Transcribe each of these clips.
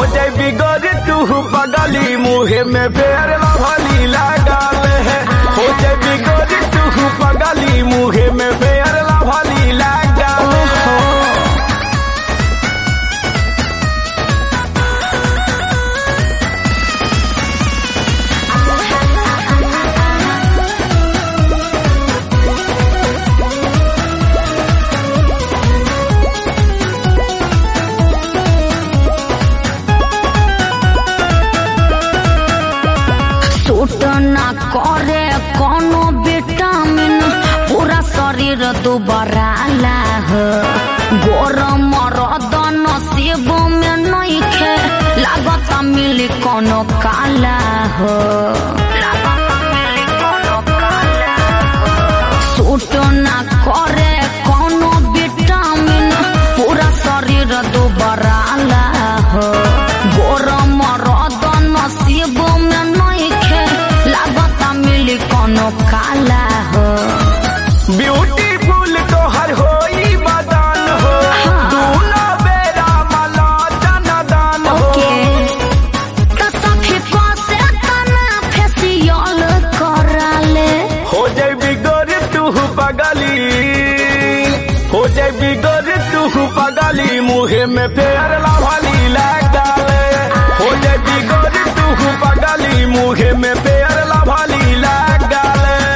जाई बिगड़ तू पगली मुहे में फेर लभली लागल है हो जाई बिगड़ तू पगली मुहे में फेर लभली लागल है सूट ना करे कोनो विटामिन पूरा शरीर दुबारा हो गरम रदन शिव में नइखे लागत मिली कोनो काला हो सूट ना करे कोनो विटामिन पूरा शरीर दुबारा हो गरम रदन शिव में नइखे लागत मिली कोनो काला हो ब्यूटीफुल तोहर होई बदन हो दूना बेरा मला दान हो ओके त सखी पासे तना फेसियल कराले हो जाई बिगड़ तू पगली हो जाई बिगड़ तू पगली मुहे में फेर लभली लागल हो जाई बिगड़ तू पगली मुहे में फेर लभली लागल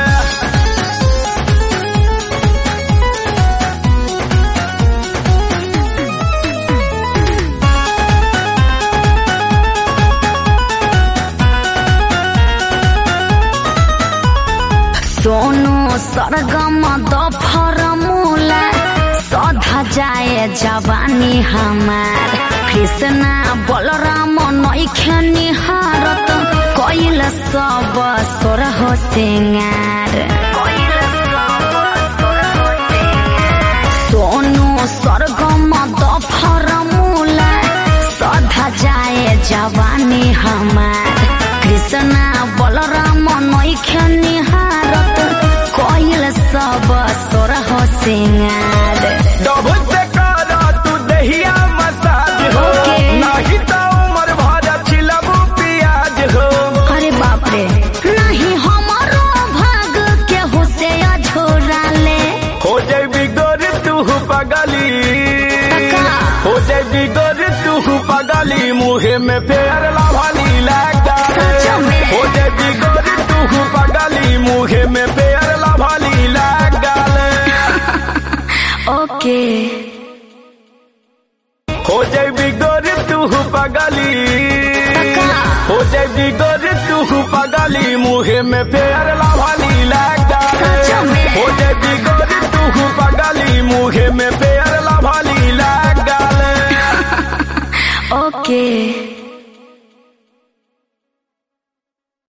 सोनू सरगम दफर मूला सधा जाए जवानी हमार कृष्णा बलराम नइखे निहारत कैल सब सोरह सिंगार सोनू सरगम दफर मूला सधा जाए जवानी हमार कृष्णा बलराम नइखे निहारत कैल सब सोरह सिंगार डब से करा तू दहिया मसाज हो ओके। नहीं तो उम्र भर छिलबू पियाज हो अरे बाप रे नहीं हमारो भाग के हुसे अझोरा ले हो जाई बिगड़ तू पगली का? हो जाई बिगड़ तू पगली मुहे में फेर लभली लागल सच में? हो जाई बिगड़ तू पगली मुहे में फेर लभली लागल ओके हो जाई बिगड़ तू पगली का? हो जाई बिगड़ तू पगली मुहे में फेर लभली लागल सच में? हो जाई बिगड़ तू पगली मुहे में फेर लभली लागल ओके